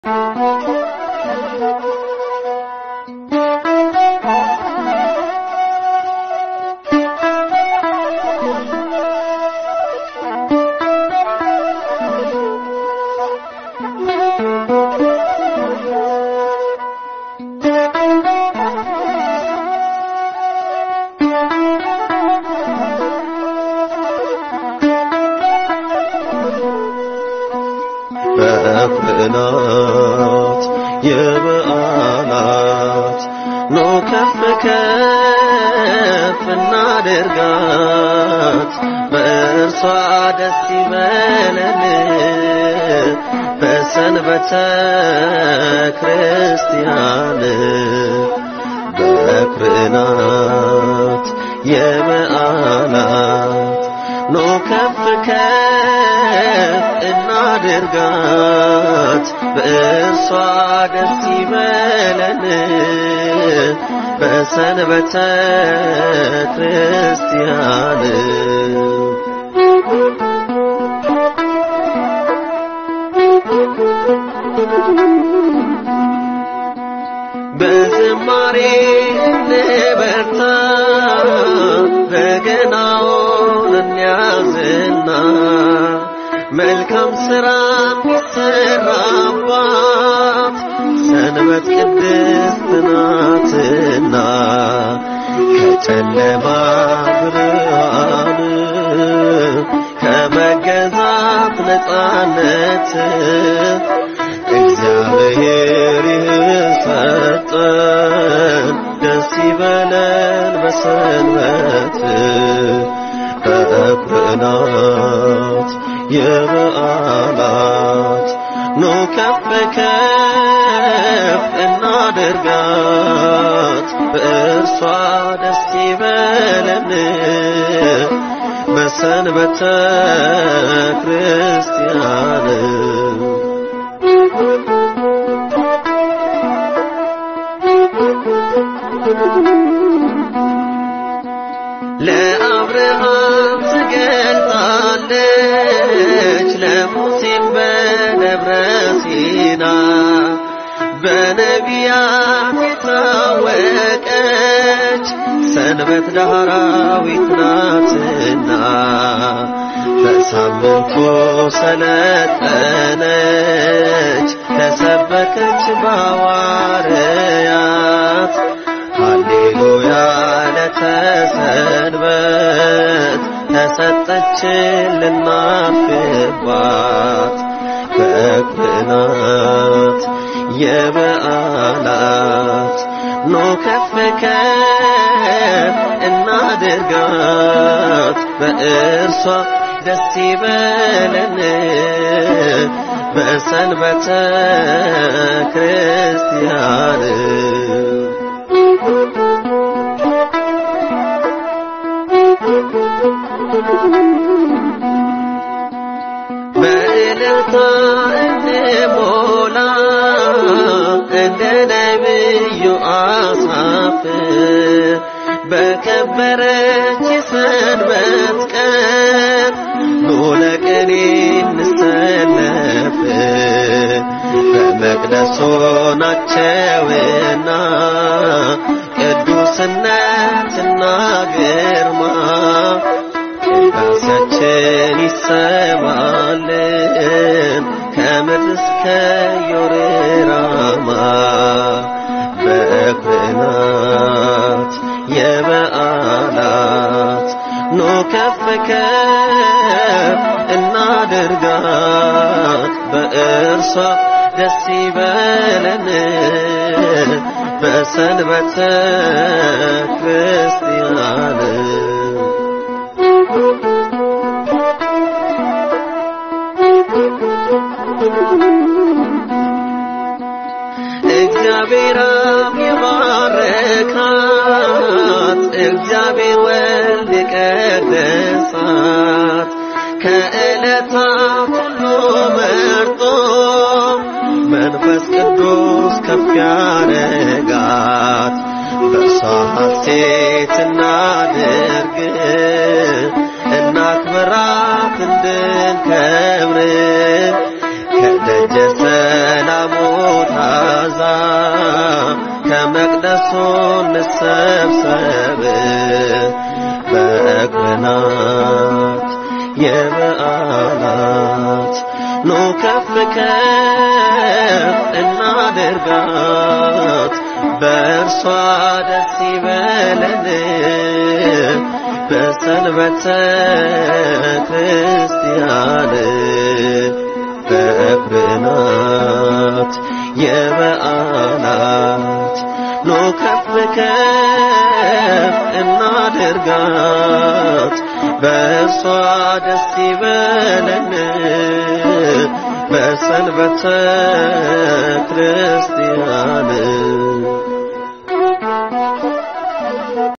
በበዓላት የበዓላት ኖ ከፍ ከፍ እናድርጋት በእርሷ ደስ ይበለን በሰንበተ ክርስቲያን በኩርናት የበዓላት ኖ ከፍ ከፍ እናድርጋት በእርሷ ደስ ይበለን በሰንበተ ክርስቲያን በዝማሬ እንበርታ በገናውን እንያዝና መልካም ሥራ የሚሰራባት ሰንበት ቅድስት ናትና ከጨለማ ብርሃን ከመገዛት ነፃነት እግዚአብሔር ይህን ሰጠን፣ ደስ ይበለን በሰንበት በኩርናት የበዓላት ኑ ከፍ ከፍ እናድርጋት በእርሷ ደስ ይበለን በሰንበተ ክርስቲያን ለአብርሃም ትገልጣለች ለሙሴም በደብረ ሲና በነቢያት የታወቀች ሰንበት ዳህራዊት ናትና በሳምንቱ ሰለጠነች ተሰበከች ባዋርያት ሃሌሉያ ለተሰንበት ተሰጠችን ልናፍባት በኩርናት የበዓላት ኖ ከፍ ከፍ እናድርጋት በእርሷ ደስ ይበለን በሰንበተ ክርስቲያን በእልልታ እንሞላ እንደ ነቢዩ አሳፍ በከበረች የሰንበት ቀን ኑ ለቅኔ እንሰለፍ በመቅደሱ ናቸውና ቅዱስነትና ግርማ ቅዳሴያችን ይሰማልን ከምድር እስከ ዮርዳኖ በኩርናት የበዓላት ኑ ከፍ ከፍ እናድርጋት በእርሷ ደስ ይበለን በሰንበተ ክርስቲያን እግዚአብሔር አብ የባረካት እግዚአብሔር ወልድ የቀደሳት ከዕለታት ሁሉ መርጦ መንፈስ ቅዱስ ከፍ ያረጋት በእርሷ ሐሴት እናድርግ እናክብራት እንድንከብር ከደጀ ሰላም የሰላሙ ታዛ ከመቅደሱ እንሰብሰብ በእግርናት የበዓላት ኑ ከፍ ከፍ እናድርጋት በእርሷ ደስ ይበለን በሰንበተ ክርስቲያን በእግርናት የበዓላት ኑ ከፍ ከፍ እናድርጋት በእርሷ ደስ ይበለን በሰንበተ ክርስቲያን